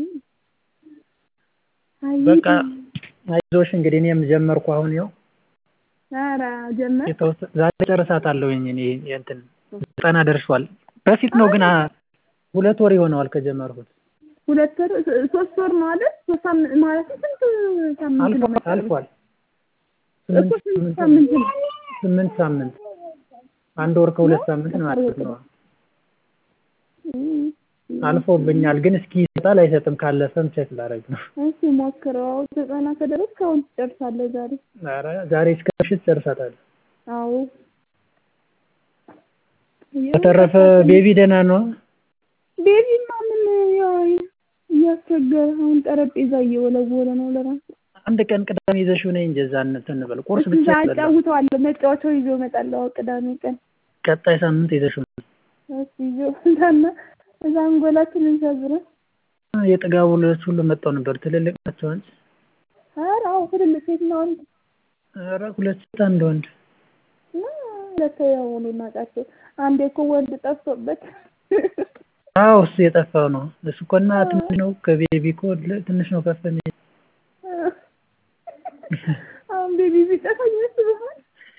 B: አይ
A: በቃ አይዞሽ እንግዲህ እኔም ጀመርኩ አሁን ይኸው
B: ኧረ ጀመር
A: የተወሰ ዛሬ ጨርሳታለሁኝ እኔ እንትን ዘጠና ደርሷል። በፊት ነው ግን አ- ሁለት ወር ይሆነዋል ከጀመርኩት።
B: ሁለት ወር ሶስት ወር ነው አይደል? ሶስት ሳምንት ማለት ስንት ሳምንት ነው?
A: አልፏል አልፏል።
B: እኮ
A: ስምንት
B: ስንት
A: ስምንት
B: ሳምንት ነው?
A: ስምንት ሳምንት አንድ ወር ከሁለት ሳምንት ማለት ነው።
B: እም፣
A: አልፎብኛል ግን እስኪ ይሰጣል አይሰጥም ካለፈም ቼክ ላደርግ ነው።
B: እሺ ሞክረው። ዘጠና ከደረስክ አሁን ትጨርሳለህ ዛሬ።
A: ኧረ ዛሬ እስከ ምሽት ጨርሳታለሁ።
B: አዎ
A: በተረፈ ቤቢ ደህና ነው?
B: ቤቢማ ምን ያው እያስቸገረ አሁን ጠረጴዛ እየወለወለ ነው ለራሱ።
A: አንድ ቀን ቅዳሜ ይዘሽው ነይ እንጂ እዛ እንትን እንበል ቁርስ
B: እዛ
A: ብቻ በላ
B: አጫውተዋለሁ መጫወቻው ይዞ እመጣለሁ ቅዳሜ ቀን
A: ቀጣይ ሳምንት ይዘሽው ነይ።
B: እሱ ይዞ እዛና እዛ አንጎላችንን ሰብረን
A: የጥጋቡ ልጆች ሁሉ መጥተው ነበር። ትልልቅ ናቸው አንቺ?
B: ኧረ አዎ ትልልቅ ሴትና ወንድ
A: ኧረ ሁለት ሴት አንድ ወንድ።
B: እና ሁለት ያው እኔ የማውቃቸው አንዴ እኮ ወንድ ጠፍቶበት
A: አዎ እሱ የጠፋው ነው። እሱ እኮ እና ትንሽ ነው ከቤቢ እኮ ል- ትንሽ ነው ከፍ የሚል
B: አሁን ቤቢ ቢጠፋኝ ያስብሃል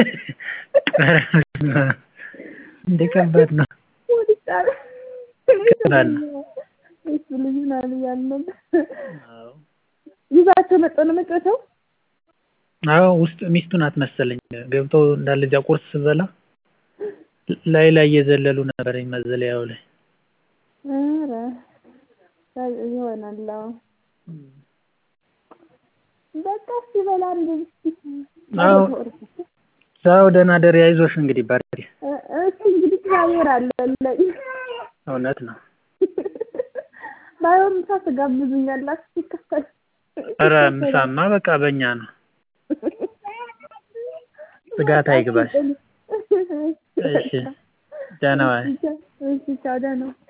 A: እንደ ከባድ ነው።
B: ወድጫለ
A: ከባድ ነው።
B: እሱ ልጅ ምናምን እያልን ነበር።
A: አዎ
B: ይዛቸው መጣሁ ነው መጫወቻው
A: አዎ ውስጥ ሚስቱ ናት መሰለኝ ገብተው እንዳለ እዚያ ቁርስ ስበላ ላይ ላይ እየዘለሉ ነበር መዘለያው ላይ።
B: ኧረ ይሆናል አዎ በቃ እስኪ በላ እንደዚህ
A: አዎ ቻው ደህና ደሪ አይዞሽ እንግዲህ ባርኪ።
B: እሱ እንግዲህ እግዚአብሔር አለልኝ
A: እውነት ነው።
B: ባይሆን ምሳ ትጋብዙኛላችሁ ሲከፈል
A: ኧረ ምሳማ በቃ በእኛ ነው። ስጋት አይግባሽ። እሺ ደህና ዋይ።
B: እሺ ቻው ደህና